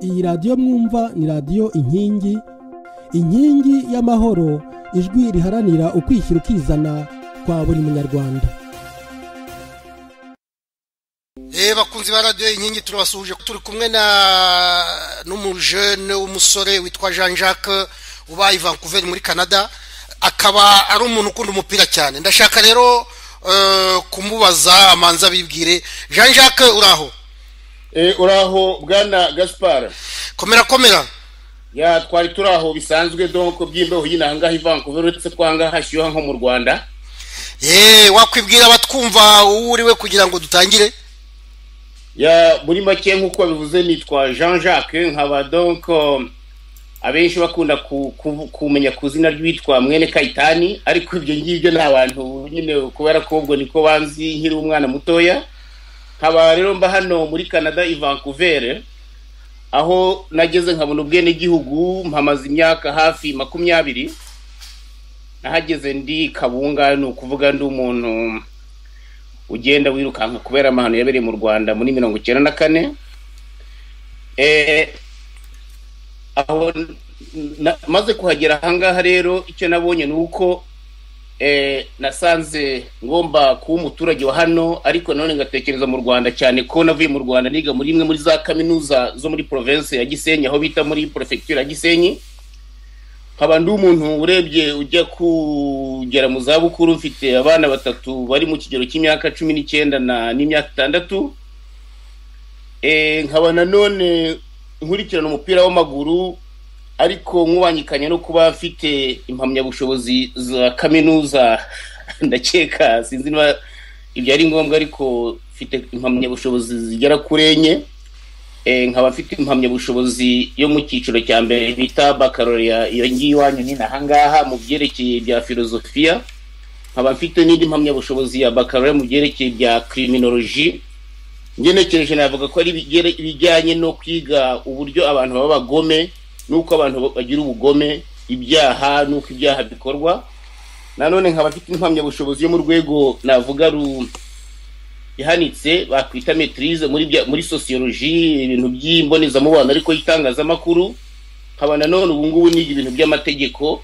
iyi radiyo mwumva ni radiyo inkingi inkingi y'amahoro ijwi riharanira ukwishyira ukizana kwa buri munyarwanda reba bakunzi ba radiyo inkingi turabasuhuje turi kumwe na n'umujene w'umusore witwa jean jacques ubaye i vancouver muri canada akaba ari umuntu ukunda umupira cyane ndashaka rero kumubaza amanza bibwire jean jacques uraho uraho bwana gaspar komera komera ya twari turaho bisanzwe donko by'imbeho nyine ahangaha i vancouver uretse ko ahangaha hashyuha nko mu rwanda yeee wakwibwira abatwumva uwo uriwe kugira ngo dutangire ya muri make nk'uko babivuze nitwa jean jacques nkaba donko abenshi bakunda kumenya ku izina ry'uwitwa mwene kayitani ariko ibyo ngibyo ni abantu nyine kubera ko ubwo niko banzi nkiri umwana mutoya nkaba rero mba hano muri canada i vancouver aho nageze nkabona ubwenegihugu mpamaze imyaka hafi makumyabiri nahageze ndi kabunga ni ukuvuga ndi umuntu ugenda wirukanka kubera amahano yabereye mu rwanda muri mirongo icyenda na kane aho maze kuhagera ahangaha rero icyo nabonye ni uko nasanze ngomba kuba umuturage wa hano ariko nanone ngatekereza mu rwanda cyane ko navuye mu rwanda niga muri imwe muri za kaminuza zo muri province ya gisenyi aho bita muri perefegitura ya gisenyi nkaba ndi umuntu urebye ujya kugera mu zabukuru mfite abana batatu bari mu kigero cy'imyaka cumi n'icyenda n'imyaka itandatu nkaba nanone nkurikirana umupira w'amaguru ariko nkubangikanye no kuba mfite impamyabushobozi za kaminuza ndakeka sinzi niba ibyo ari ngombwa ariko mfite impamyabushobozi zigera kuri enye nkaba mfite impamyabushobozi yo mu cyiciro cya mbere bita bakaroriya iyo ngiyo iwanyu ni ahangaha mu byerekeye bya filozofiya nkaba mfite n'indi mpamyabushobozi ya bakaroriya mu byerekeye bya kiriminoloji ngenekereje navuga ko ari ibijyanye no kwiga uburyo abantu baba bagome nuko abantu bagira ubugome ibyaha nuko ibyaha bikorwa nanone nkaba afite impamyabushobozi yo mu rwego navuga ihanitse bakwita metirize muri sosiyoloji ibintu by'imbonezamubano ariko y'itangazamakuru nkaba nanone ubu ngubu niga ibintu by'amategeko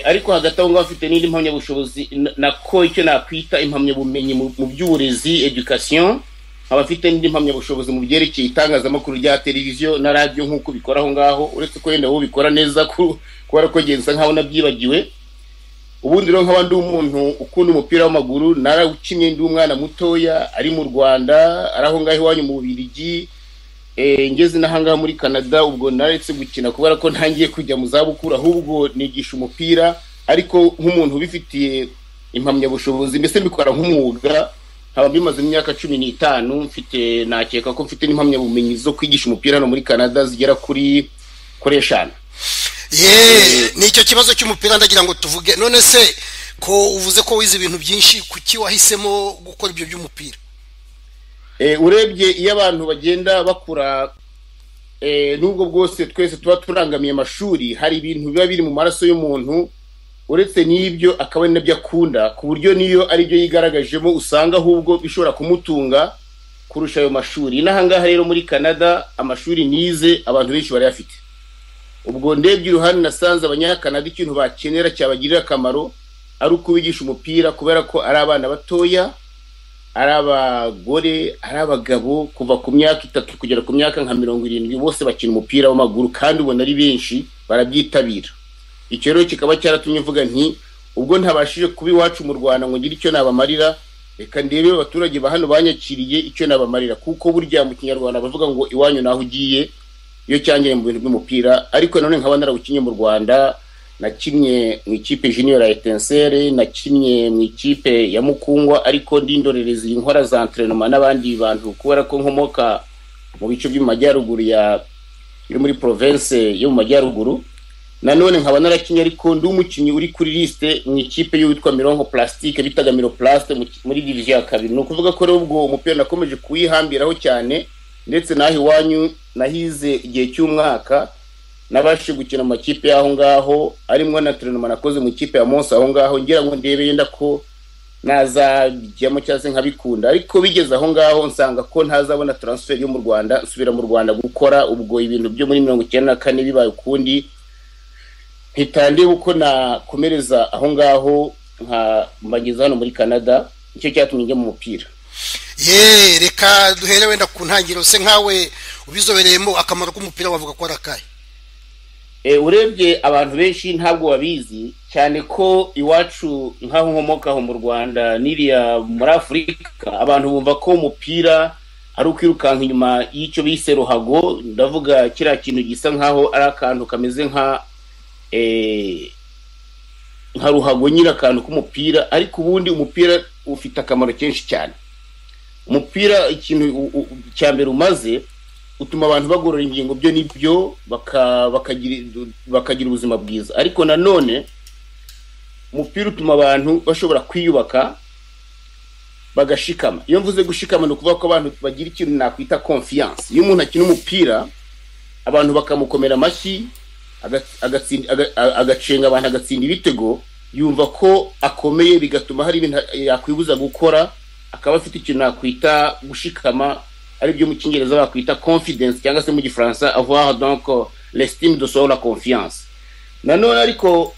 ariko hagati aho ngaho afite n'indi mpamyabushobozi nako icyo nakwita impamyabumenyi mu by'uburezi edukasiyo nkaba afite n'indi mpamyabushobozi mu byerekeye itangazamakuru rya televiziyo na radiyo nk'uko ubikora aho ngaho uretse ko wenda wowe ubikora neza kubera ko genza nkaho nabyibagiwe ubundi rero nkaba ndi umuntu ukunda umupira w'amaguru narawukinnye ndi umwana mutoya ari mu rwanda ari aho ngaho iwanyu mu bubirigi ngeze n'ahangaha muri canada ubwo naretse gukina kubera ko ntangiye kujya mu zabukuru ahubwo nigisha umupira ariko nk'umuntu ubifitiye impamyabushobozi mbese mbikora nk'umwuga nkaba bimaze imyaka cumi n'itanu mfite nakeka ko mfite n'impamyabumenyi zo kwigisha umupira hano muri canada zigera kuri kuri eshanu yeee nicyo kibazo cy'umupira ndagira ngo tuvuge none se ko uvuze ko wize ibintu byinshi kuki wahisemo gukora ibyo by'umupira urebye iyo abantu bagenda bakura n'ubwo bwose twese tuba turangamiye amashuri hari ibintu biba biri mu maraso y'umuntu uretse n'ibyo akaba ari nabyo akunda ku buryo n'iyo ari byo yigaragajemo usanga ahubwo bishobora kumutunga kurusha ayo mashuri n'ahangaha rero muri canada amashuri nize abantu benshi barayafite ubwo ndebye iruhande nasanze abanyakanada ikintu bakenera cyabagirira akamaro ari ukubigisha umupira kubera ko ari abana batoya ari abagore ari abagabo kuva ku myaka itatu kugera ku myaka nka mirongo irindwi bose bakina umupira w'amaguru kandi ubona ari benshi barabyitabira icyo rero kikaba cyaratumye mvuga nti ubwo ntabashije kuba iwacu mu rwanda ngo ngire icyo nabamarira reka ndebe abaturage ba hano banyakiriye icyo nabamarira kuko burya mu kinyarwanda bavuga ngo iwanyu naho ugiye iyo cyangire mu bintu by'umupira ariko nanone nkaba narawukinnye mu rwanda nakinnye mu ikipe junior ya etensere nakinnye mu ikipe ya mukungwa ariko ndindorereza inkora za enterinoma n'abandi bantu kubera ko nkomoka mu bice byo mu majyaruguru ya yo muri province yo mu majyaruguru nanone nkaba narakinnye ariko ndi umukinnyi uri kuri lisite mu ikipe y'uwitwa mironko plastique bitaga miroplaste muri diviziyo ya kabiri ni ukuvuga ko rero ubwo umupira nakomeje kuwihambiraho cyane ndetse n'aho iwanyu nahize igihe cy'umwaka nabashije gukina amakipe y'aho ngaho arimo na terenoma nakoze mu ikipe ya monsi aho ngaho ngira ngo ndebe yenda ko nazabijyamo cyangwa se nkabikunda ariko bigeze aho ngaho nsanga ko ntazabona taransiferi yo mu rwanda nsubira mu rwanda gukora ubwo ibintu byo muri mirongo icyenda na kane bibaye ukundi ntitandiye uko nakomereza aho ngaho nkambageza hano muri canada nicyo cyatumye njya mu mupira ye reka duhere wenda ku ntangiriro se nkawe ubizobereyemo akamaro k'umupira wavuga ko ari akahe urebye abantu benshi ntabwo babizi cyane ko iwacu nk'aho nkomoka mu rwanda n'iriya muri afurika abantu bumva ko umupira ari ukwirukanka inyuma y'icyo bise ruhago ndavuga kiriya kintu gisa nk'aho ari akantu kameze nka nka ruhago nyine akantu k'umupira ariko ubundi umupira ufite akamaro kenshi cyane umupira ikintu cya mbere umaze utuma abantu bagorora ingingo byo nibyo bakagira ubuzima bwiza ariko nanone umupira utuma abantu bashobora kwiyubaka bagashikama iyo mvuze gushikama ni ukuvuga ko abantu bagira ikintu nakwita konfiyanse iyo umuntu akina umupira abantu bakamukomera amashyi agacenga abantu agatsinda ibitego yumva ko akomeye bigatuma hari ibintu yakwibuza gukora akaba afite ikintu nakwita gushikama aribyo mu cyongereza bakwita confidence cyangwa se mu gifaransa avoir donc l'estime de soi la confiance nanone ariko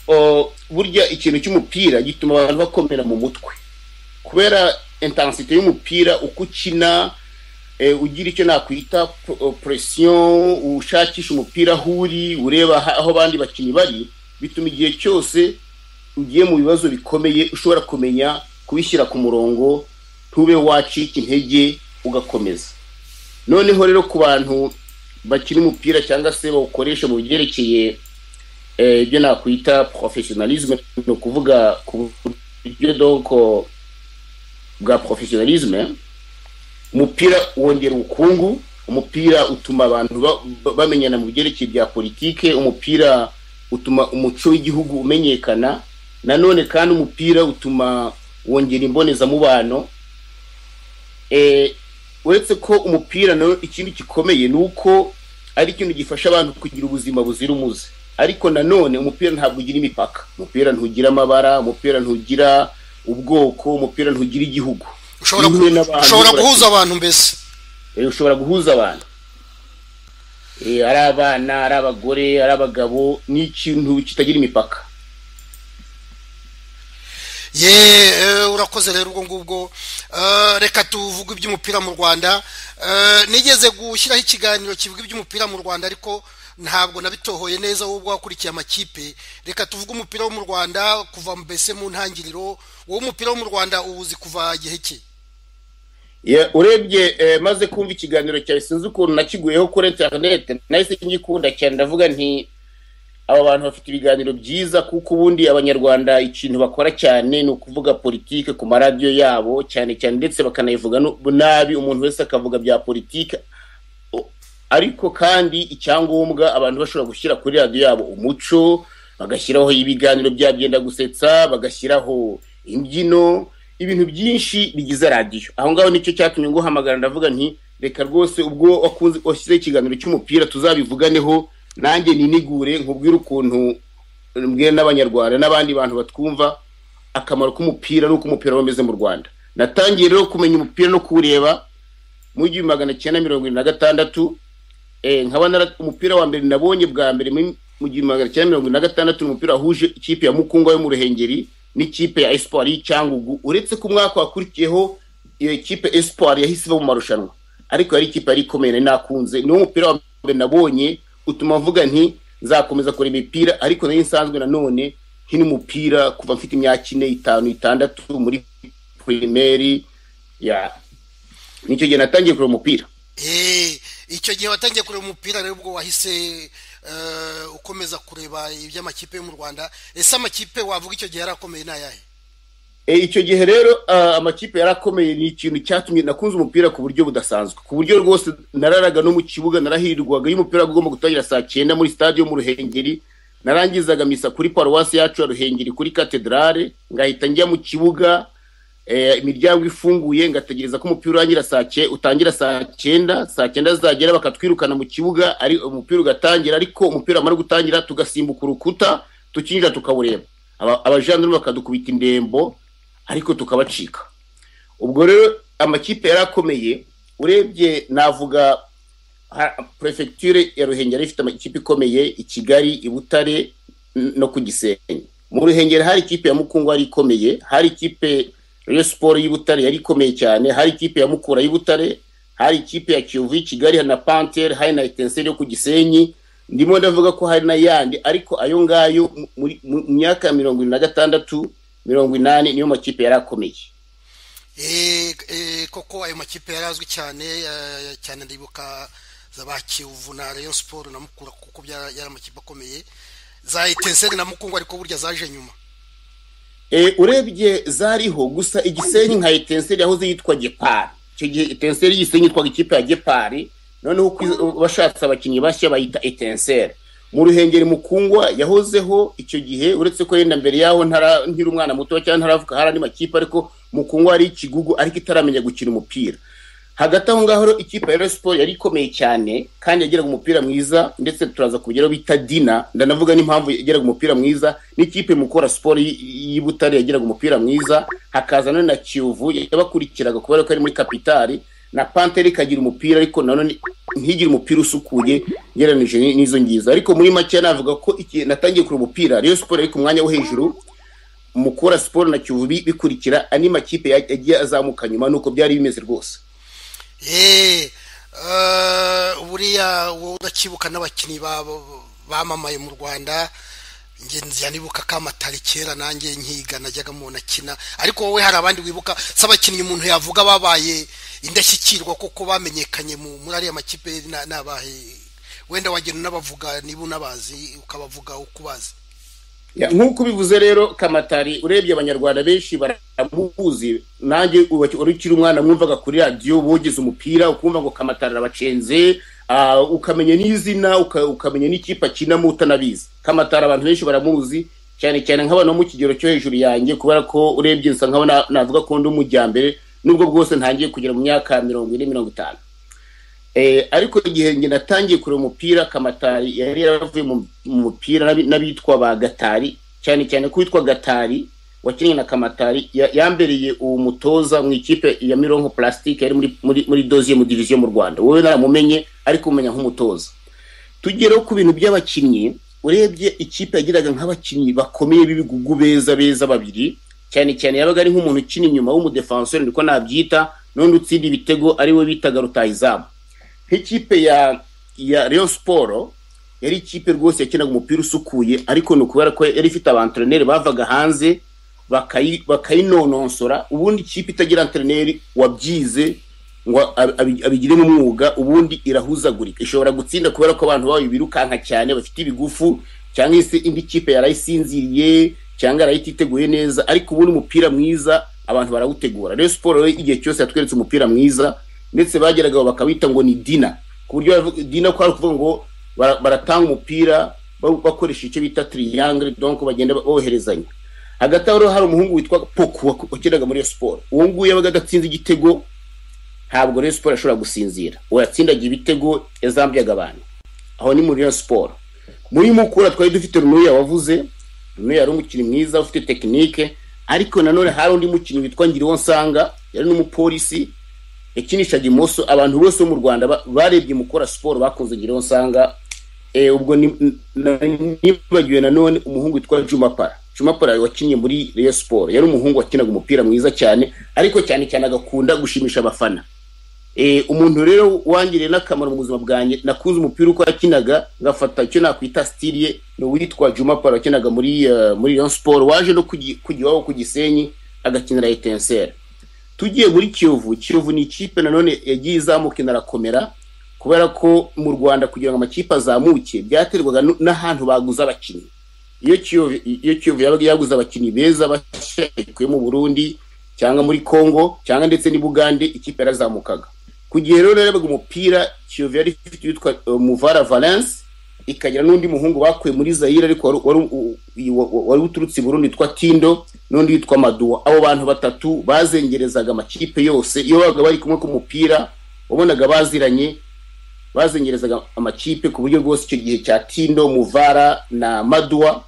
burya ikintu cy'umupira gituma abantu bakomera mu mutwe kubera intensite y'umupira uko ukina ugira icyo nakwita presiyo ushakisha umupira aho uri ureba aho abandi bakinnyi bari bituma igihe cyose ugiye mu bibazo bikomeye ushobora kumenya kubishyira ku murongo ntube wacika intege ugakomeza noneho rero ku bantu bakina umupira cyangwa se bawukoresha mu byerekeye ibyo nakwita porofesiyonalizme ni ukuvuga ku buryo donko bwa porofesiyonalizme umupira wongera ubukungu umupira utuma abantu bamenyana mu byerekeye bya politike umupira utuma umuco w'igihugu umenyekana nanone kandi umupira utuma wongera imbonezamubano uretse ko umupira nawe ikindi gikomeye ni uko ari ikintu gifasha abantu kugira ubuzima buzira umuze ariko nanone umupira ntabwo ugira imipaka umupira ntugira amabara umupira ntugira ubwoko umupira ntugira igihugu ushobora guhuza abantu mbese ushobora guhuza abantu ari abana ari abagore ari abagabo ni ikintu kitagira imipaka ye urakoze rero ubwo ngubwo reka tuvuge iby'umupira mu rwanda nigeze gushyiraho ikiganiro kivuga iby'umupira mu rwanda ariko ntabwo nabitohoye neza wowe wakurikiye amakipe reka tuvuge umupira wo mu rwanda kuva mbese mu ntangiriro wowe umupira wo mu rwanda uwuzi kuva igihe cye urebye maze kumva ikiganiro cyawe sinzi ukuntu nakiguyeho kuri interinete nahise ngikunda cyane ndavuga nti aba bantu bafite ibiganiro byiza kuko ubundi abanyarwanda ikintu bakora cyane ni ukuvuga politike ku maradiyo yabo cyane cyane ndetse bakanayivuga nabi umuntu wese akavuga bya politike ariko kandi icyangombwa abantu bashobora gushyira kuri radiyo yabo umuco bagashyiraho ibiganiro bya byenda gusetsa bagashyiraho imbyino ibintu byinshi bigize radiyo aho ngaho nicyo cyatumye nguhamagara ndavuga nti reka rwose ubwo washyizeho ikiganiro cy'umupira tuzabivuganeho nanjye ninigure nkubwire ukuntu mbwira n'abanyarwanda n'abandi bantu batwumva akamaro k'umupira n'uko umupira wameze mu rwanda natangiye rero kumenya umupira no kuwureba mu gihumbi magana cyenda mirongo irindwi na gatandatu umupira wa mbere nabonye bwa mbere mu gihumbi magana cyenda mirongo irindwi na gatandatu ni umupira wahuje ikipe ya mukungwa yo mu ruhengeri n'ikipe ya esipari y'icyangugu uretse ko umwaka wakurikiyeho iyo kipe esipari yahise iba mu marushanwa ariko yari ikipe yari ikomeye nari nakunze niwo mupira wa mbere nabonye utuma mvuga nti nzakomeza kureba imipira ariko nayo nsanzwe nanone hino umupira kuva mfite imyaka ine itanu itandatu muri pirimeri ya nicyo gihe natangiye kureba umupira icyo gihe watangiye kureba umupira rero ubwo wahise ukomeza kureba iby'amakipe yo mu rwanda ese amakipe wavuga icyo gihe yari akomeye ni ayahe icyo gihe rero amakipe yari akomeye ni ikintu cyatumye nakunze umupira ku buryo budasanzwe ku buryo rwose nararaga no mu kibuga narahirwaga iyo umupira ugomba gutangira saa cyenda muri stade yo mu ruhengeri narangizaga misa kuri paruwasi yacu ya ruhengeri kuri katedrale ngahita njya mu kibuga imiryango ifunguye ngategereza ko umupira urangira saa utangira saa cyenda saa cyenda zagera bakatwirukana mu kibuga ari umupira ugatangira ariko umupira wamara gutangira tugasimbuka urukuta tukinjira tukawureba abajandarume bakadukubita indembo ariko tukabacika ubwo rero amakipe yari akomeye urebye navuga perefegiture ya ruhengeri ifite amakipe ikomeye i kigali i butare no ku gisenyi mu ruhengeri hari ikipe ya mukungu yari ikomeye hari ikipe ya siporo y'ibutare yari ikomeye cyane hari ikipe ya mukura y'ibutare hari ikipe ya kiyovu y'i kigali na pantere hari na etenseri yo ku gisenyi ndimo ndavuga ko hari n'ayandi ariko ayo ngayo mu myaka ya mirongo irindwi na gatandatu mirongo inani niyo makipe yari akomeye koko ayo makipe yari azwi cyane cyane ndibuka za ba kiyovu na reyo siporo na mukura kuko yari amakipe akomeye za etenseri na mukungu ariko burya zaje nyuma urebye zariho gusa igisenyi nka etenseri yahoze yitwa gepari icyo gihe etenseri y'igisenyi yitwaga ikipe ya gepari noneho bashatse abakinnyi bashya bayita etenseri mu ruhengeri mukungwa yahozeho icyo gihe uretse ko yenda mbere yaho nkiri umwana muto cyangwa ntaravuka hari andi makipe ariko mukungwa ari ikigugu ariko itaramenya gukina umupira hagati aho ngaho ikipe ya siporo yari ikomeye cyane kandi yageraga umupira mwiza ndetse turaza kubigeraho bita dina ndanavuga n'impamvu yageraga umupira mwiza n'ikipe mukora siporo y'ibutare yageraga umupira mwiza hakaza none na kiyovu yabakurikiraga kubera ko ari muri kapitari na panteri ikagira umupira ariko nanone ntigire umupira usukuye ugereranije n'izo ngizo ariko muri make navuga ko natangiye kure umupira rero siporo ariko umwanya wo hejuru mukora siporo na kiyovu bikurikira andi makipe yagiye azamuka nyuma nuko byari bimeze rwose buriya wowe urakibuka n'abakinnyi bamamaye mu rwanda ngenzi nibuka kamatari kera nanjye nkiga najyaga umuntu akina ariko wowe hari abandi wibuka si abakinnyi umuntu yavuga babaye indashyikirwa kuko bamenyekanye muri ariya makipe n'abahe wenda wagenda unabavuga niba unabazi ukabavuga uko ubazi nk'uko ubivuze rero kamatari urebye abanyarwanda benshi baramuzi nanjye wari ukiri umwana mwumvaga kuri radiyo bogeze umupira ukumva ngo kamatari arabacenze ukamenya n'izina ukamenya n'ikipe akinamo utanabizi kamatari abantu benshi baramuzi cyane cyane nk'abantu bo mu kigero cyo hejuru yanjye kubera ko urebye nsa nkaho navuga ko ndi umujyambere nubwo bwose ntangiye kugera mu myaka mirongo ine mirongo itanu ariko igihe njye natangiye kureba umupira kamatari yari yaravuye mu mupira n'abitwa ba gatari cyane cyane ko witwa gatari wakinnye na kamatari yambereye uwo mutoza mu ikipe ya mironko purasitike yari muri doziye mu diviziyo mu rwanda wowe naramumenye ariko umenya nk'umutoza tugereho ku bintu by'abakinnyi urebye ikipe yagiraga nk'abakinnyi bakomeye b'ibigugu beza beza babiri cyane cyane yabaga ari nk'umuntu ukina inyuma w'umudefansori niko nabyita n'undi utsinda ibitego ariwe bitaga rutayizamu nk'ikipe ya ya Rayon siporo yari ikipe rwose yakinaga umupira usukuye ariko ni ukubera ko yari ifite abantreneri bavaga hanze bakayinononsora ubundi ikipe itagira antreneri wabyize ngo abigiremo umwuga ubundi irahuzagurika ishobora gutsinda kubera ko abantu bayo birukanka cyane bafite ibigufu cyangwa se indi kipe yarayisinziriye cyangwa yarayititeguye neza ariko ubundi umupira mwiza abantu barawutegura rero siporo igihe cyose yatweretse umupira mwiza ndetse bageragaho bakawita ngo ni dina ku buryo dina ko ari ukuvuga ngo baratanga umupira bakoresha icyo bita tiriyangire donko bagenda boherezanya hagati aho hari umuhungu witwa poku wakinaga muri siporo uwo nguwo yabaga adatsinze igitego ntabwo rero siporo ashobora gusinzira uwo yatsindaga ibitego yazambyaga abantu aho ni muri siporo muri mukura twari dufite runuya wavuze runuya yari umukinnyi mwiza ufite tekinike ariko nanone hari undi mukinnyi witwa nsanga yari n'umupolisi yakinishaga imoso abantu bose bo mu rwanda barebye mukora siporo bakunze ngiraho usanga ubwo nibagiwe nanone umuhungu witwa jumapara jumapara wakinnye muri reyo siporo yari umuhungu wakinaga umupira mwiza cyane ariko cyane cyane agakunda gushimisha abafana umuntu rero wangiriye n'akamaro mu buzima bwanjye nakunze umupira uko yakinaga ngafata icyo nakwita sitiri ye ni uwitwa jumapara wakinaga muri muri reyo siporo waje no kujyaho ku gisenyi agakinira etenseri tugiye muri kiyovu kiyovu ni ikipe nanone yagiye izamuka inarakomera kubera ko mu rwanda kugira ngo amakipe azamuke byaterwaga n'ahantu baguze abakinnyi iyo kiyovu yabaga yaguze abakinnyi beza bashekuye mu burundi cyangwa muri congo cyangwa ndetse bugande ikipe yarazamukaga ku gihe rero yabaga umupira kiyovu yari ifite uwitwa muvara valence ikagira n'undi muhungu bakuye muri zayire ariko wari uturutse i burundi witwa tindo n'undi witwa maduwa abo bantu batatu bazengerezaga amakipe yose iyo babaga bari kumwe ku mupira wabonaga baziranye bazengerezaga amakipe ku buryo bwose icyo gihe cya tindo muvara na maduwa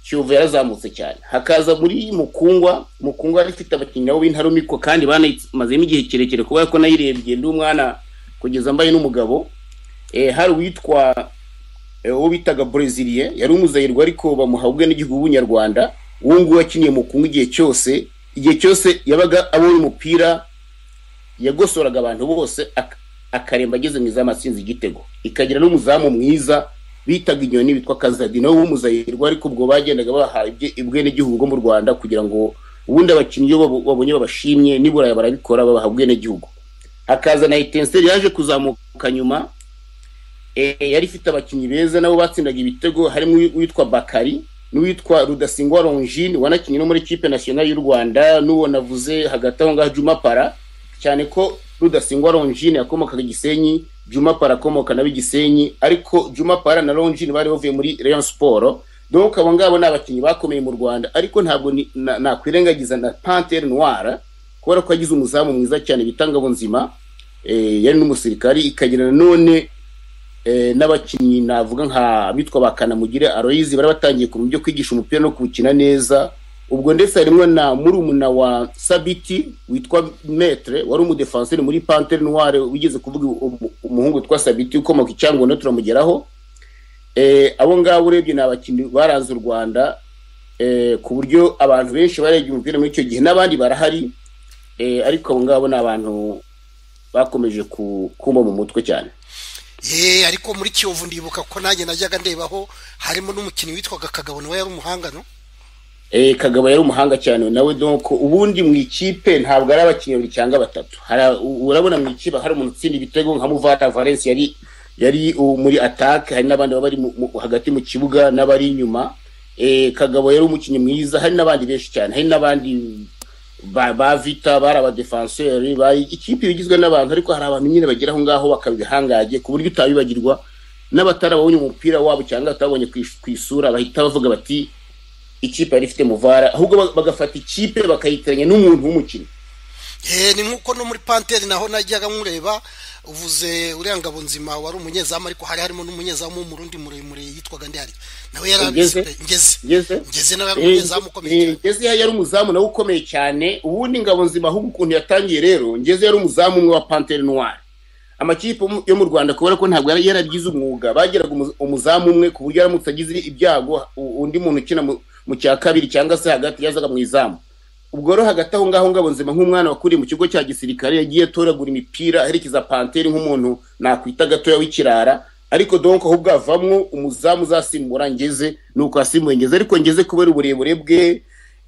kiyovu yarazamutse cyane hakaza muri mukungwa mukungwa yari ifite abakinnyi nabo b'intarumikwa kandi banayimazemo igihe kirekire kubera ko nayirebye ndi umwana kugeza mbaye n'umugabo Eh, hari uwitwa eh, uwo bitaga breziliye yari umuzayirwa ariko bamuha ubwe n'igihugu w'umunyarwanda uwo nguwo yakiniye mukungwa igihe cyose igihe cyose yabaga abonye umupira yagosoraga abantu bose ak- akaremba ageze mu izamu atsinze igitego ikagira n'umuzamu mwiza bitaga inyoni witwa kazadi nawe w'umuzayirwa ariko ubwo bagendaga bahaye ubwenegihugu bwo mu rwanda kugira ngo ubundi abakinnyi iyo babu- babonye babashimye nibura barabikora babaha ubwenegihugu hakaza na etenseri yaje kuzamuka nyuma eh, yari ifite abakinnyi beza nabo batsindaga ibitego harimo uwi- uwitwa bakari n'uwitwa rudasingwa rongine wanakinnye no muri kipe nasiyonari y'u rwanda n'uwo navuze hagati aho ngaho juma para cyane ko rudasingwa rongine yakomokaga igisenyi juma para akomoka nawe igisenyi ariko juma para na rongine bari bavuye muri rayon siporo donc abo ngabo ni abakinnyi bakomeye mu rwanda ariko ntabwo ni- na- nakwirengagiza na pantere noire kubera ko yagize umuzamu mwiza cyane bita ngabonzima eh, yari n'umusirikari ikagira nanone eh, n'abakinnyi navuga nka bitwa ba kanamugire aroyizi bari batangiye kumenya ibyo kwigisha umupira no kuwukina neza ubwo ndetse harimo na murumuna wa sabiti witwa metre wari umudefanseri muri pantere noire wigeze kuvuga umu- umuhungu witwa sabiti ukomoka i cyangombwa turamugeraho eh, abo ngabo urebye ni abakinnyi baranze u rwanda eh, ku buryo abantu benshi barebye umupira muri icyo gihe n'abandi barahari eh, ariko abo ngabo ni abantu bakomeje ku- kumba mu mutwe cyane ye ariko muri kiyovu ndibuka ko nanjye najyaga ndebaho harimo n'umukinnyi witwaga kagabo nawe yari umuhanga no Eh, kagabo yari umuhanga cyane nawe donc ubundi mu ikipe ntabwo ari abakinnyi babiri cyangwa batatu Hari- u- urabona mu ikipe hari umuntu utsinda ibitego nka muvata valence yari yari uh, muri attaque hari n'abandi baba bari mu- mu- hagati mu kibuga n'abari inyuma Eh, kagabo yari umukinnyi mwiza hari n'abandi benshi cyane hari n'abandi ba, ba vita bari abadefenseri bari ikipe igizwe n'abantu ariko hari abantu nyine bagera aho ngaho bakaba ibihangaje ku buryo utabibagirwa n'abatarabonye umupira wabo cyangwa batabonye ku ish- ku isura bahita bavuga bati ikipe yari ifite muvara ahubwo ba- bagafata ikipe bakayitiranya n'umuntu w'umukinnyi Eh, ni nk'uko no muri panteri naho najyaga nkureba uvuze uriya ngabo nzima wari umunyezamu ariko hari harimo n'umunyezamu w'umurundi muremure yitwaga ndihari nawe yari Ngeze? abisipe- ngeze ngeze ngeze nawe yari umunyezamu ukomeye Eh, cyane ngeze yari yari umuzamu nawe ukomeye cyane ubundi ngabo nzima ahubwo ukuntu yatangiye rero ngeze yari umuzamu umwe wa pantere noire amakipe yo mu- yo mu rwanda kubera ko ntabwo yari yaragize umwuga bageraga umu- umuzamu umwe ku buryo aramutse agize ibyago u- undi muntu ukina mu- mu cya kabiri cyangwa se hagati yazaga mu izamu ubwo rero hagati aho ngaho ngabo nzima nk'umwana wakuriye mu kigo cya gisirikare yagiye atoragura imipira aherekeza panteri nk'umuntu nakwita gatoya w'ikirara ariko donc ahubwo havamwo umuzamu uzasimbura ngeze nuko asimbuye ngeze ariko ngeze kubera uburebure bwe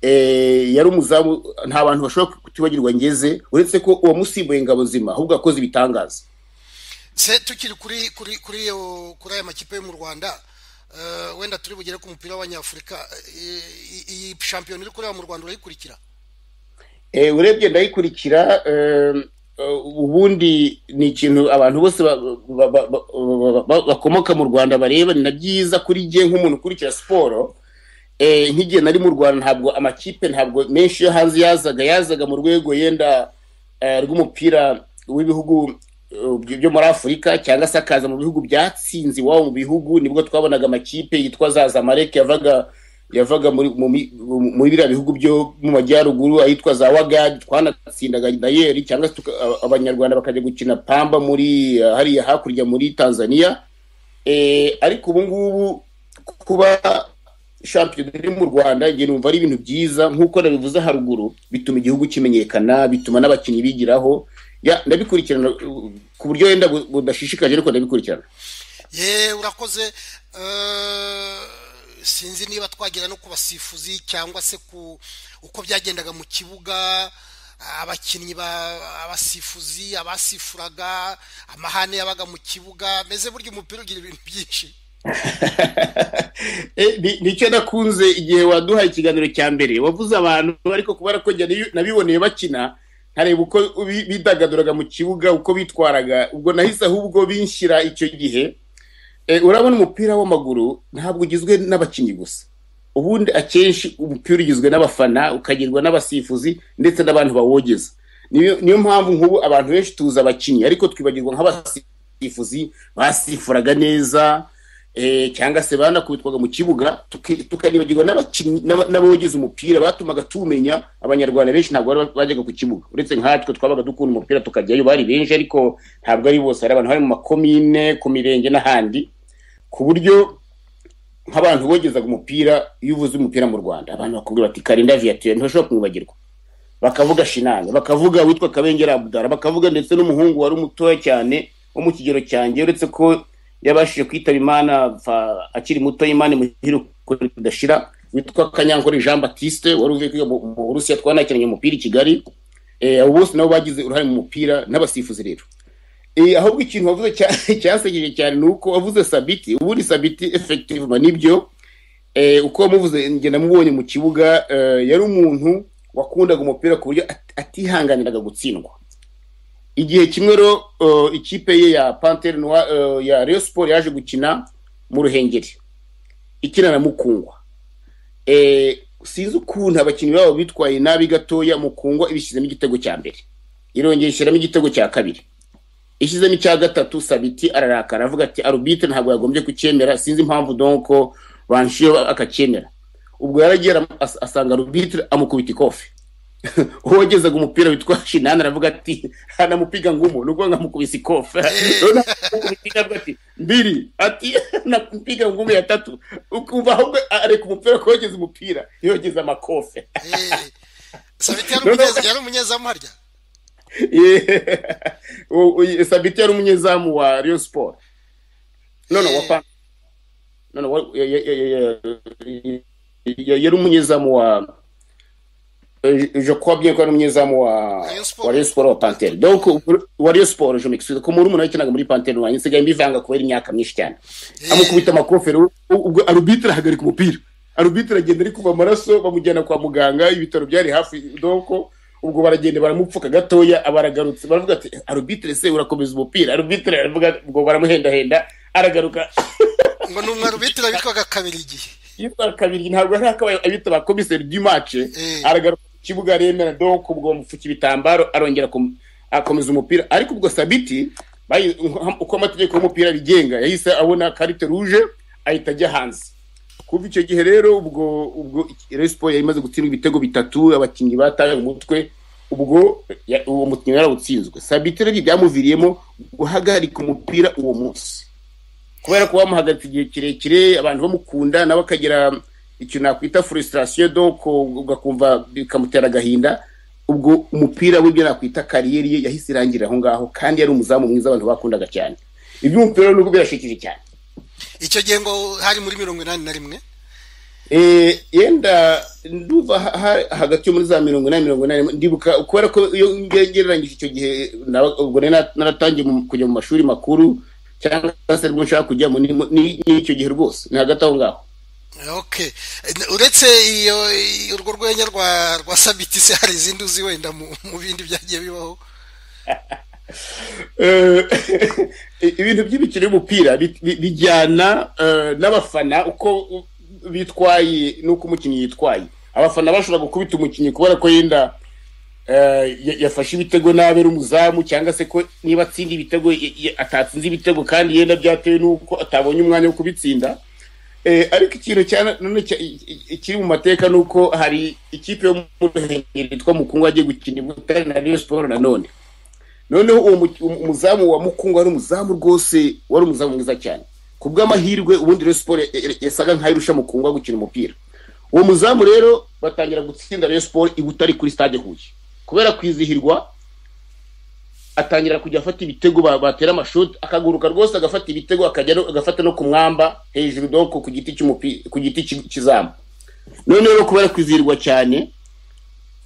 eh, yari umuzamu nta bantu bashobora kutibagirwa ngeze uretse ko uwamusimbuye ngabo nzima ahubwo akoze ibitangaza se tukiri kuri kuri kuri iyo- kuri aya makipe yo mu rwanda eh, wenda turi bugere ku mupira w'abanyafurika eh, iyi- iyi shampiyona iri kureba mu rwanda urayikurikira Eh, urebye ndayikurikira eh, eh, ubundi ni ikintu abantu bose ba- ba- ba- ba- ba- bakomoka mu rwanda bareba ni na byiza kuri jye nk'umuntu ukurikira siporo Eh, nk'igihe nari mu rwanda ntabwo amakipe ntabwo menshi yo hanze yazaga yazaga mu rwego yenda eh, rw'umupira w'ibihugu eh, byo muri afurika cyangwa se akaza mu bihugu byatsinze iwabo mu bihugu nibwo twabonaga amakipe yitwa za zamalek yavaga yavaga muri mu mi- mu- muri biriya bihugu byo mu majyaruguru ahitwa za wagadi twanatsindaga dayeri cyangwa se tuka- aba- abanyarwanda bakajya gukina pamba muri eh, hariya hakurya muri tanzania Eh, ariko ubu ngubu kuba shampiyona iri mu rwanda njye numva ari ibintu byiza nk'uko nabivuze haruguru bituma igihugu kimenyekana bituma n'abakinnyi bigiraho Ya, ndabikurikirana uh, ku buryo wenda bu- budashishikaje ariko ndabikurikirana ye urakoze eh, sinzi niba twagera no ku basifuzi cyangwa se ku uko byagendaga mu kibuga abakinnyi ba- abasifuzi abasifuraga amahane yabaga mu kibuga meze burya umupira ugira ibintu byinshi Eh, ni- nicyo nakunze igihe waduhaye ikiganiro cya mbere wavuze abantu ariko kubera ko njye nabi- nabiboneye bakina nkareba uko bi- bidagaduraga mu kibuga uko bitwaraga ubwo nahise ahubwo binshyira icyo gihe Eh, urabona umupira w'amaguru ntabwo ugizwe n'abakinnyi gusa ubundi akenshi umupira ugizwe n'abafana ukagirwa n'abasifuzi ndetse n'abantu bawogeza niyo niyo mpamvu nk'ubu abantu benshi tuzi abakinnyi ariko twibagirwa nk'abasifuzi basifuraga neza cyangwa se banakubitwaga mu kibuga tukanibagirwa n'abogize umupira batumaga tumenya abanyarwanda benshi ntabwo bajyaga ku kibuga uretse nkatwe twabaga dukunda umupira tukajyayo bari benshi ariko ntabwo ari bose hari abantu bari mu makomine ku mirenge n'ahandi ku buryo nk'abantu bogezaga umupira iyo uvuze umupira mu rwanda abantu bakubwira bati karinda viatura ntibashobora kumwibagirwa bakavuga shinani bakavuga witwa kabengera abudara bakavuga ndetse n'umuhungu wari mutoya cyane wo mu kigero cyanjye uretse ko yabashije kwitaba imana akiri muto y'imana muhira kudashira witwa kanyankore jean batiste wari uvuye kwiga mu burusiya twanakinanye umupira i kigali abo bose nabo bagize uruhare mu mupira n'abasifuzi rero ahubwo ikintu wavuze cyasegeje cyane ni uko wavuze sabiti ubundi sabiti efekitivuma nibyo uko wamuvuze ngenda mubonye mu kibuga yari umuntu wakundaga umupira ku buryo atihanganiraga gutsindwa igihe kimwe rero ikipe ye ya pantere ya Rayon siporo yaje gukina mu ruhengeri ikina na mukungwa sinzi ukuntu abakinnyi babo bitwaye nabi gatoya mukungwa ibishyizemo igitego cya mbere irongera ishyiramo igitego cya kabiri ishyizemo icya gatatu sabiti ararakara avuga ati arubite ntabwo yagombye kucyemera sinzi impamvu donko banshiyo akacyemera ubwo yaragera asanga arubite amukubita ikofi uwo wagezaga umupira witwa shinani aravuga ati anamupiga ngumu ni ukuvuga nkamukubise ikofe ati mbiri ati namupiga ngumu ya tatu ukumva ahubwo areka umupira ko yogeza umupira yogeza amakofe sabiti yari umunyezamu harya sabiti yari umunyezamu wa riyo siporo none wa pa none yari umunyezamu wa je crois bien ko ari umunyezamu wa wa Rayon Sport wa Panthère donc wa Rayon Sport je m'excuse ko muri yakinaga muri Panthère wanyu nsigaye mbivanga kubera imyaka myinshi cyane amukubita amakofero ubwo arbitre ahagarika umupira arbitre agenda ari kuva amaraso bamujyana kwa muganga ibitaro byari hafi donc ubwo baragenda baramupfuka gatoya abaragarutse baravuga ati arbitre se urakomeza umupira arbitre aravuga ubwo baramuhendahenda aragaruka ngo ni umwe arbitre bitwaga kabiri igihe yitwa kabiri ntabwo ari akabaye abitaba komiseri du match aragaruka kibuga aremera donc ubwo bamupfuka ibitambaro arongera akomeza umupira ariko ubwo sabiti uko amategeko y'umupira abigenga yahise abona karite ruje ahita ajya hanze kuva icyo gihe rero ubwo ubwo resipo yari imaze gutsindwa ibitego bitatu abakinnyi bataye umutwe ubwo uwo mukinnyi yarawutsinzwe sabiti rero byamuviriyemo guhagarika umupira uwo munsi kubera ko bamuhagaritse igihe kirekire abantu bamukunda nawe akagira ikintu nakwita frustration donc ugakumva bikamutera agahinda ubwo umupira w'ibyo nakwita kariyeri ye yahise irangira aho ngaho kandi yari umuzamu mwiza abantu bakundaga cyane ibyo umupira nubwo birashikije cyane icyo gihe ngo hari muri mirongo inani na rimwe yenda nduva hagati yo muri za mirongo inani mirongo inani ndibuka kubera ko iyo ngereranyije icyo gihe ubwo naratangiye kujya mu mashuri makuru cyangwa se aribwo nshaka kujyamo ni icyo gihe rwose ni hagati aho ngaho ok uretse iyo urwo rwenya rwa rwa sabiti se hari izindi uzi wenda mu bindi byagiye bibaho ibintu by'imikino y'umupira bijyana n'abafana uko bitwaye n'uko umukinnyi yitwaye abafana bashobora gukubita umukinnyi kubera ko yenda yafashe ibitego nabi ari umuzamu cyangwa se ko niba atsinda ibitego atatsinze ibitego kandi yenda byatewe n'uko atabonye umwanya wo kubitsinda ariko ikintu kiri mu mateka ni uko hari ikipe yo mu ruhengeri yitwa mukungu agiye gukina ibutare na riyo siporo nanone noneho uwo umuzamu wa mukungu wari umuzamu rwose wari umuzamu mwiza cyane ku bw'amahirwe ubundi riyo siporo yasaga nkaho irusha mukungu gukina umupira uwo muzamu rero batangira gutsinda riyo siporo ibutare kuri stade huye kubera kwizihirwa atangira kujya afata ibitego batera amashoti akaguruka rwose agafata ibitego agafata no ku mwamba hejuru doko ku giti ku giti cy'izamu noneho rero kubera kwizihirwa cyane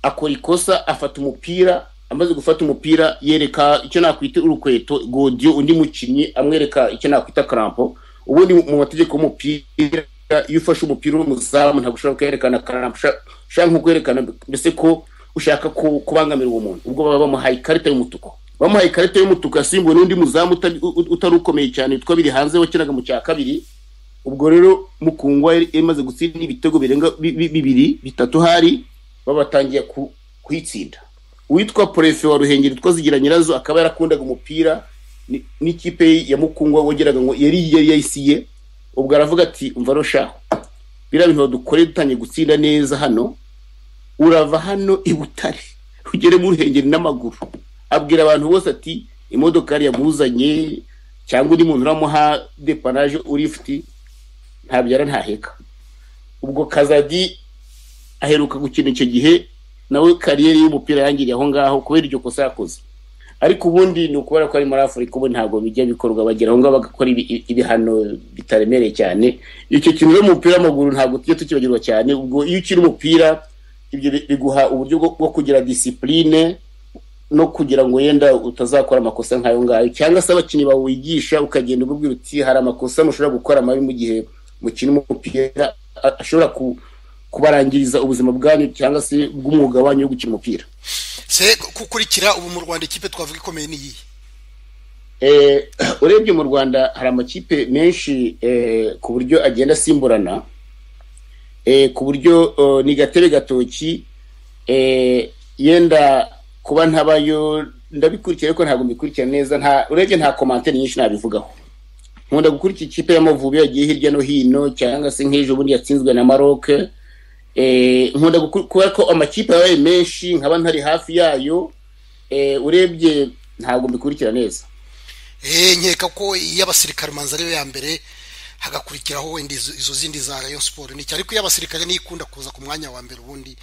akora ikosa afata umupira amaze gufata umupira yereka icyo nakwita urukweto godiyo undi mukinnyi amwereka icyo nakwita karampo ubundi mu mategeko y'umupira iyo ufashe umupira uri umuzamu ntabwo ushobora kwerekana karampo ushaka nko kwerekana mbese ko ushaka kubangamira uwo muntu ubwo baba bamuhaye ikarita y'umutuku bamuhaye ikarita y'umutuku yasimbuwe n'undi muzamu utari ukomeye cyane witwa biri hanze wakinaga mu cya kabiri ubwo rero mukungwa yari imaze gutsinda ibitego birenga bibiri bitatu hari babatangiye kuyitsinda uwitwa porefe wa ruhengeri witwa zigira nyirazo akaba yarakundaga umupira n'ikipe ya mukungwa wongeraga ngo yari yayisiye ubwo aravuga ati umva rushaho biriya bintu badukoreye dutangiye gutsinda neza hano urava hano i butare ugere mu ruhengeri n'amaguru abwira abantu bose ati imodokari yamuzanye cyangwa undi muntu uramuha depanaje uri ifuti ntabyara ntaheka ubwo kazadi aheruka gukina icyo gihe nawe kariyeri y'umupira yangiriye aho ngaho kubera iryo kosa yakoze ariko ubundi ni ukubera ko ari muri afurika ubu ntabwo bijya bikorwa bagera aho ngaho bagakora ibihano bitaremereye cyane icyo kintu cy'umupira w'amaguru ntabwo tujya tukibagirwa cyane ubwo iyo ukina umupira ibyo biguha uburyo bwo kugira disipurine no kugira ngo yenda utazakora amakosa nk'ayo ngayo cyangwa se abakinnyi bawigisha ukagenda ububwira uti hari amakosa mushobora gukora mabi mu gihe mukina umupira ashobora kubarangiriza ubuzima bwanyu cyangwa se bw'umwuga wanyu wo gukina umupira se gukurikira ubu mu rwanda ikipe twavuga ikomeye n'iyi urebye mu rwanda hari amakipe menshi ku buryo agenda asimburana ku buryo ni gatebe gatoki yenda kuba ntabayo ndabikurikira ariko ntabwo mbikurikira neza nta urebye nta komantere nyinshi nabivugaho nkunda gukurikira ikipe y'amavubi yagiye hirya no hino cyangwa se nk'ejo bundi yatsinzwe na maroc nkunda kubera ko amakipe yabaye menshi nkaba ntari hafi yayo urebye ntabwo mbikurikira neza nkeka ko iy'abasirikare umanza ariyo ya mbere hagakurikiraho wenda izo zindi za rayon siporo nicyo ariko iyo abasirikare niyo ikunda kuza ku mwanya wa mbere ubundi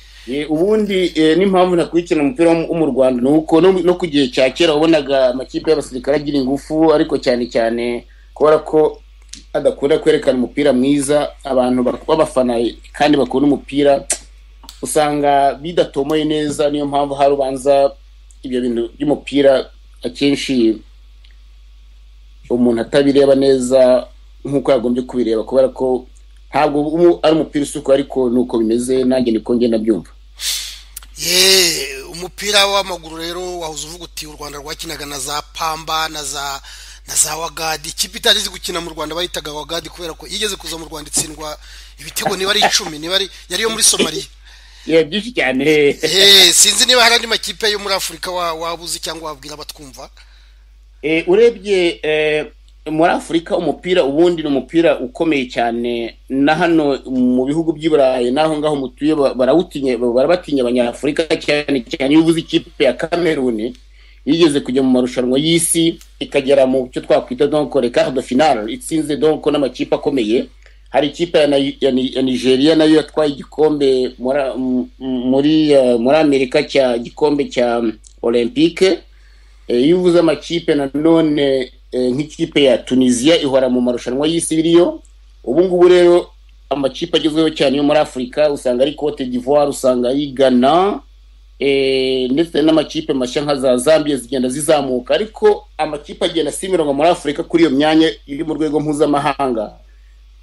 ubundi n'impamvu nakurikirana umupira wo mu rwanda ni uko no ku gihe cya kera wabonaga amakipe y'abasirikare agira ingufu ariko cyane cyane kubera ko adakunda kwerekana umupira mwiza abantu b'abafana kandi bakunda umupira usanga bidatomoye neza niyo mpamvu hari ubanza ibyo bintu by'umupira akenshi umuntu atabireba neza nk'uko yagombye kubireba kubera ko ntabwo ari umupira usukuye ariko ni uko bimeze nanjye niko ngenda byumva yeee umupira w'amaguru rero wahoze uvuga uti u rwanda rwakinaga na za pamba na za na za wagadi ikipe itageze gukina mu rwanda bayitaga wagadi kubera ko igeze kuza mu rwanda itsindwa ibitego niba ari icumi niba ari yari yo muri somaliya iya byinshi cyane sinzi niba hari andi makipe yo muri afurika waba uzi cyangwa wabwira abatwumva urebye muri afurika umupira ubundi ni umupira ukomeye cyane na hano mu bihugu by'i burayi n'aho ngaho mutuye barabatinya abanyafurika cyane cyane iyo ubuze ikipe ya kameruni yigeze kujya mu marushanwa y'isi ikagera mu cyo twakwita donko reka do finale itsinze donko n'amakipe akomeye hari ikipe ya nigeria nayo yatwaye igikombe muri amerika cya gikombe cya olympique iyo uvuze amakipe nanone nk'ikipe ya tunisiya ihora mu marushanwa y'isi biriyo ubu ngubu rero amakipe agezweho cyane yo muri afurika usanga ari cote d'ivoire usanga ari ghana ndetse n'amakipe mashya nka za zambia zigenda zizamuka ariko amakipe agenda asimirwa muri afurika kuri iyo myanya iri mu rwego mpuzamahanga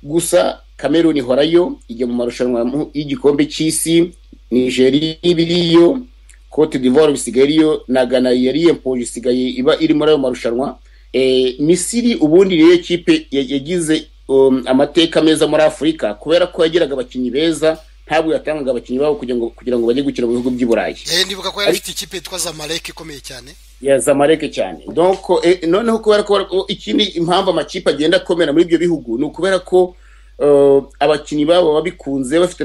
gusa cameroon ihorayo ijya mu marushanwa y'igikombe cy'isi nigeria ibiriyo cote d'ivoire bisigaye iriyo na ghana yariye mpoje isigaye iba iri muri ayo marushanwa misiri ubundi niyo kipe yagize amateka meza muri afurika kubera ko yagiraga abakinnyi beza ntabwo yatangaga abakinnyi babo kugira ngo bajye gukina mu bihugu by'i burayi ndibuka ko yari afite ikipe yitwa zamareke ikomeye cyane ya zamareke cyane noneho kubera ko ikindi impamvu amakipe agenda akomera muri ibyo bihugu ni ukubera ko abakinnyi babo babikunze bafite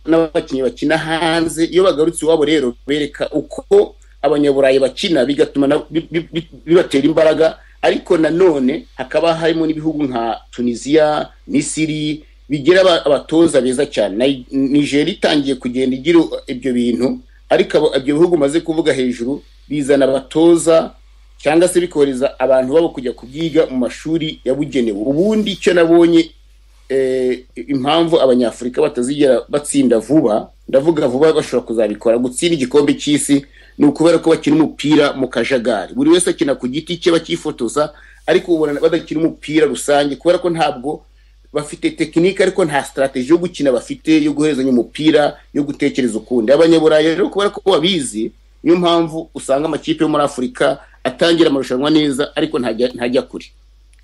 n'abakinnyi bakina hanze iyo bagarutse iwabo rero bereka uko abanyaburayi bakina bigatuma bibatera imbaraga ariko nanone hakaba harimo n'ibihugu nka tunisiya misiri bigira abatoza beza cyane nigeria itangiye kugenda igira ibyo bintu ariko ibyo bihugu umaze kuvuga hejuru bizana abatoza cyangwa se bikohereza abantu babo kujya kubyiga mu mashuri yabugenewe ubundi icyo nabonye impamvu abanyafurika batazigera batsinda vuba ndavuga vuba bashobora kuzabikora gutsinda igikombe cy'isi ni ukubera ko bakina umupira mu kajagari buri wese akina ku giti cye bakifotoza ariko ubona badakina umupira rusange kubera ko ntabwo bafite tekinike ariko nta sitarateji yo gukina bafite yo guherezanya umupira yo gutekereza ukundi abanyaburayi rero kubera ko babizi niyo mpamvu usanga amakipe yo muri afurika atangira amarushanwa neza ariko ntajya kure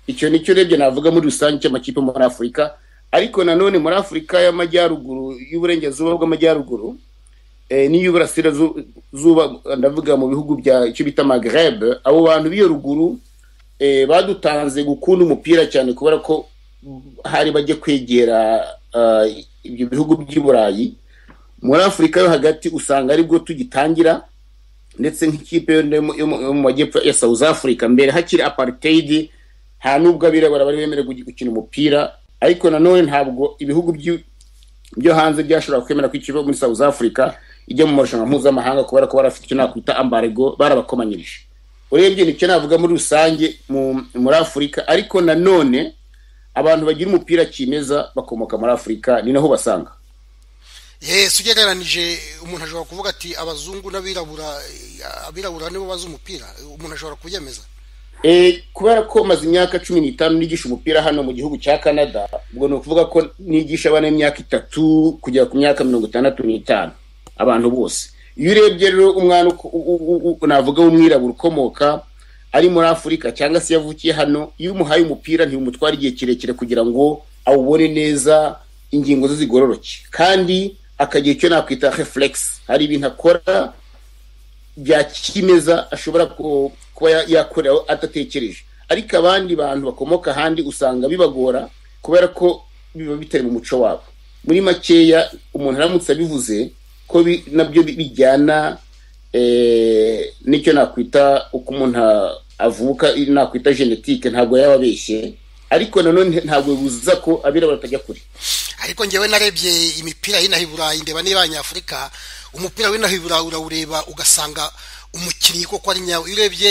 icyo nicyo urebye navuga muri rusange cy'amakipe yo muri afurika ariko nanone muri afurika y'amajyaruguru y'uburengerazuba bw'amajyaruguru n'iy'uburasirazuba ndavuga mu bihugu bya icyo bita magreb abo bantu b'iyo ruguru badutanze gukunda umupira cyane kubera ko hari bajye kwegera ah, ibyo bihugu by'i burayi muri afurika yo hagati usanga aribwo tugitangira ndetse nk'ikipe yo mu- yo mu- yo mu majyepfo ya south africa mbere hakiri apartheid nta nubwo abirabura bari bemerewe guki- gukina umupira ariko nanone ntabwo ibihugu by'i- byo hanze byashoboraga kwemera ko ikipe yo muri south africa ijya mu marushanwa mpuzamahanga kubera ko barafite icyo nakwita ambarego barabakomanyirije urebye nicyo navuga muri rusange mu- muri afurika ariko nanone abantu bagira umupira kimeza bakomoka muri afurika ni naho basanga yesi ugereranije umuntu ashobora kuvuga ati abazungu n'abirabura abirabura nibo bazi umupira umuntu ashobora kubyemeza Eh, kubera ko maze imyaka cumi n'itanu nigisha umupira hano mu gihugu cya canada ubwo ni ukuvuga ko nigisha abana imyaka itatu kugera ku myaka mirongo itandatu n'itanu abantu bose iyo urebye rero umwana uko- u- u- u- u- navuga w'umwirabura ukomoka ari muri afurika cyangwa se yavukiye hano iyo umuhaye umupira ntiwumutwara igihe kirekire kugira ngo awubone neza ingingo ze zigororoke kandi akagira icyo nakwita reflex hari ibintu akora bya kimeza ashobora ku- kuba ya- yakorera adatekereje ariko abandi bantu bakomoka ahandi usanga bibagora kubera ko biba bitari mu muco wabo muri makeya umuntu aramutse abivuze ko bi- nabyo bi- bijyana eh, n'icyo nakwita uko umuntu a- avuka i- nakwita genetike ntabwo yaba abeshye ariko nanone ntabwo bibuza ko abirabura batajya kure ariko ngewe narebye imipira y'inaha i burayi ndeba n'iy'abanyafurika umupira w'inaha i burayi urawureba ugasanga umukinnyi koko ari nyawe iyo urebye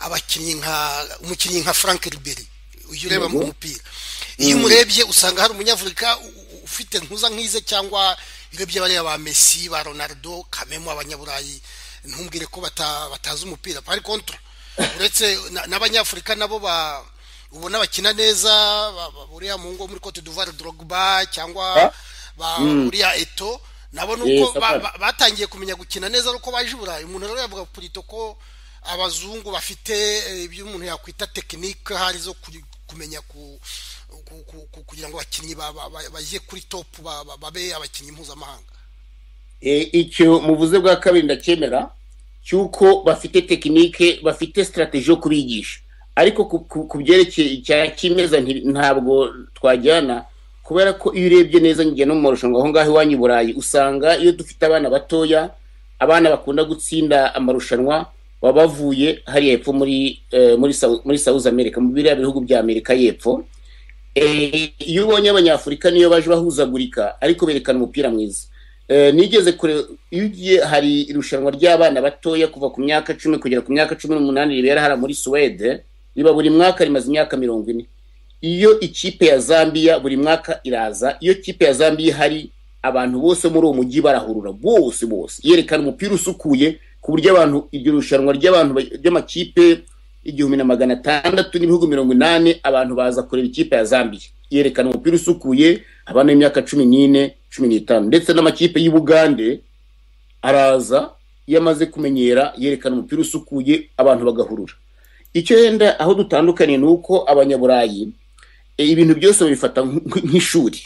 abakinnyi nka umukinnyi nka frank riberi iyo ureba mu mupira iyo umurebye usanga hari umunyafurika u- u- ufite ntuza nk'ize cyangwa iyo urebye bariya ba messi ba ronaldo kamemu abanyaburayi ntumbwire ko bata- batazi umupira pari kontra uretse na- n'abanyafurika nabo ba ubona bakina neza ba- ba- buriya mu ngo muri cote d'ivoire drogba cyangwa Ha? ba- buriya eto nabo nuko Yes, ba- apana. ba- batangiye kumenya gukina neza ari uko baje i burayi umuntu rero yavuga purito ko abazungu bafite eh, ibyo umuntu yakwita tekinike hari zo kuri- kumenya ku ku- ku- ku- kugira ngo abakinnyi ba- ba- ba- bajye kuri topu ba- ba- babe abakinnyi mpuzamahanga Eh, icyo muvuze bwa kabiri ndacyemera cy'uko bafite tekinike bafite sitarateji yo kubigisha ariko ku- ku- ku byerekeye icya kimeza nti- ntabwo twajyana kubera ko iyo urebye neza njye no mu marushanwa aho ngaho iwanyu i burayi usanga iyo dufite abana batoya abana bakunda gutsinda amarushanwa baba bavuye hariya hepfo muri eh, muri Sau- muri south america mu biriya bihugu bya amerika y'epfo Eh, iyo ubonye abanyafurika niyo baje bahuzagurika ariko berekana umupira mwiza Eh, nigeze kure iyo ugiye hari irushanwa ry'abana batoya kuva ku myaka cumi kugera ku myaka cumi n'umunani ribera hano muri suwede riba buri mwaka rimaze imyaka mirongo ine iyo ikipe ya zambia buri mwaka iraza iyo ikipe ya zambia ihari abantu bose muri uwo mujyi barahurura bose bose yerekana umupira usukuye ku buryo abantu iryo rushanwa ry'abantu ba- ry'amakipe igihumbi na magana atandatu n'ibihugu mirongo inani abantu baza kureba ikipe ya zambia yerekana umupira usukuye abana b'imyaka cumi n'ine cumi n'itanu ndetse n'amakipe y'ubugande araza iyo amaze kumenyera yerekana umupira usukuye abantu bagahurura icyo yenda aho dutandukaniye ni uko abanyaburayi e, ibintu byose babifata nk- nk'ishuri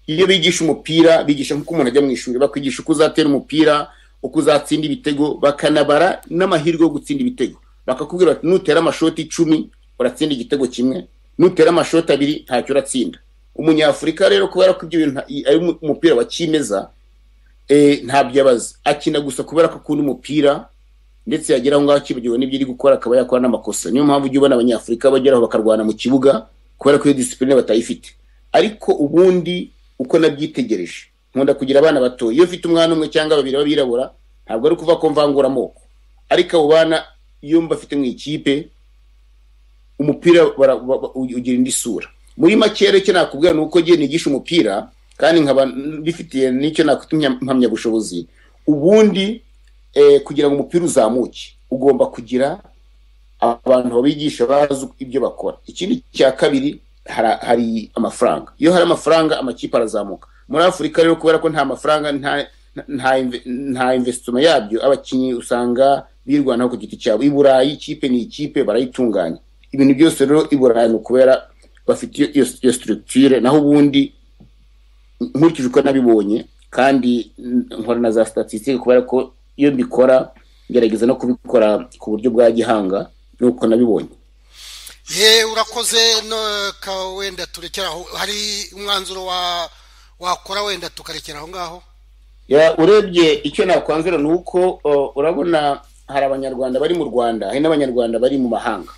iyo bigisha umupira bigisha nk'uko umuntu ajya mu ishuri bakwigisha uko uzatera umupira uko uzatsinda ibitego bakanabara n'amahirwe yo gutsinda ibitego bakakubwira bati nutera amashoti icumi uratsinda igitego kimwe nutera amashoti abiri ntacyo uratsinda umunyafurika rero kubera ko ibyo bintu nta- ari umu- umupira wa kimeza eh, ntabyo abaza akina gusa kubera ko akunda umupira ndetse yagera aho ngaho akibagiwe n'ibyo ari gukora akaba yakora n'amakosa niyo mpamvu ujya ubona abanyafurika bageraho bakarwana mu kibuga kubera ko iyo disipurine batayifite ariko ubundi uko nabyitegereje nkunda kugira abana bato iyo ufite umwana umwe cyangwa babiri b'abirabura ntabwo ari ukuvuga ko mvangura amoko ariko abo bana iyo mbafite mu ikipe umupira bara- ba- ba- ugira indi sura muri make rero icyo nakubwira ni uko ngiye nigisha umupira kandi nkaba mbifitiye n'icyo nakwita impamya- impamyabushobozi ubundi eh, kugira ngo umupira uzamuke ugomba kugira abantu babigisha bazi ibyo bakora ikindi cya kabiri hara- hari amafaranga iyo hari amafaranga amakipe arazamuka muri afurika rero kubera ko nta mafaranga nta nta- nta investima yabyo abakinnyi usanga birwanaho ku giti cyabo i burayi ikipe ni ikipe barayitunganya ibintu byose rero i burayi ni ukubera bafite iyo- iyo iyo structure naho ubundi nkurikije uko nabibonye kandi mm, nkora na za statistique kubera ko iyo mbikora ngerageza no kubikora ku buryo bwa gihanga nuko nabibonye ye urakoze no ka wenda turekera aho hari umwanzuro wa wakora wenda tukarekera aho ngaho Ya, urebye icyo nakwanzura ni uko o, urabona hari abanyarwanda bari mu rwanda hari n'abanyarwanda bari mu mahanga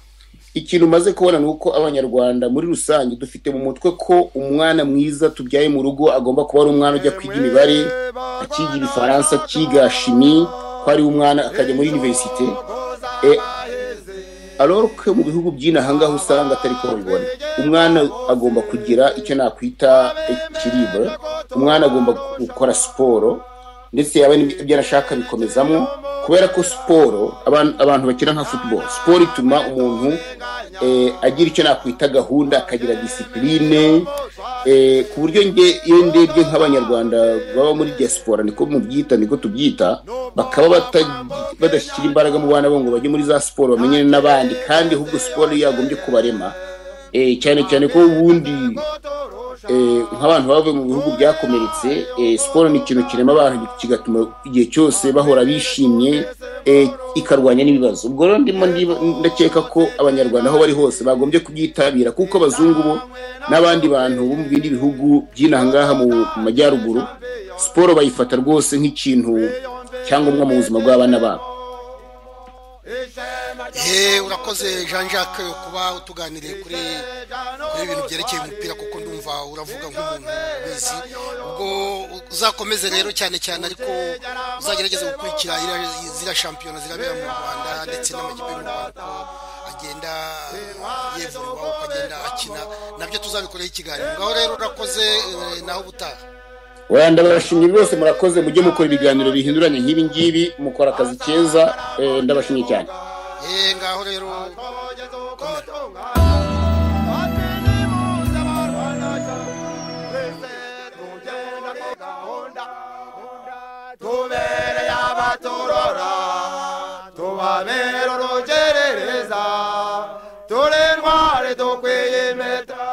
ikintu umaze kubona ni uko abanyarwanda muri rusange dufite mu mutwe ko umwana mwiza tubyaye mu rugo agomba kuba ari umwana ujya kwiga imibare akiga ibifaransa akiga shimi ko ari umwana akajya muri univerisite Eh, alors que mu bihugu by'inaha ngaho usanga atari ko babibona umwana agomba kugira icyo nakwita ekiribure umwana agomba gukora siporo ndetse yaba n'ibyo arashaka bikomezamo kubera ko siporo aban- abantu bakina nka football siporo ituma umuntu eh, agira icyo nakwita gahunda akagira disipurine eh, ku buryo nge iyo ndebye nk'abanyarwanda baba muri diaspora niko mubyita niko tubyita bakaba bata- badashyira imbaraga mu bana bo ngo bajye muri za siporo bamenyane n'abandi kandi ahubwo siporo yagombye kubarema eh, cyane cyane ko ubundi eh, nk'abantu bavuye mu bihugu byakomeretse eh, siporo ni ikintu kirema abantu kigatuma igihe cyose bahora bishimye eh, ikarwanya n'ibibazo ubwo rero ndimo ndiba- ndakeka ko abanyarwanda aho bari hose bagombye kubyitabira kuko abazungu bo n'abandi bantu bo mu bindi bihugu by'inaha ngaha mu mu majyaruguru siporo bayifata rwose nk'ikintu cyangombwa mu buzima bw'abana babo ye urakoze jean jacques kuba utuganiriye kuri kuri ibintu byerekeye umupira kuko ndumva uravuga nk'umuntu ubizi ubwo uzakomeze rero cyane cyane ariko uzagerageze gukurikira iriya- ziriya shampiyona zirabera mu rwanda ndetse n'amakipe y'u rwanda uko agenda yevurirwa uko agenda akina nabyo tuzabikoreho ikiganiro ngaho rero urakoze eh, naho ubutaha wenda ndabashimye rwose murakoze mujye mukora ibiganiro bihinduranye nk'ibi ngibi mukora akazi keza eh, ndabashimye cyane ye ngaho rero komera tubereye abaturora tubabera urugerereza turi intwari dukwiye impeta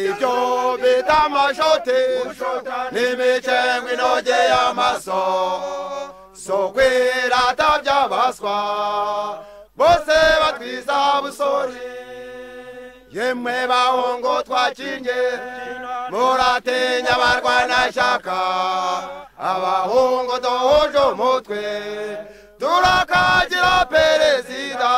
ibyo bita amashoti n'imicengwe inogeye amaso sokwirata by'abaswa bose batwiza busori yemwe bahungu twakinye muratinya abarwana shaka abahungu duhuje umutwe turakagira perezida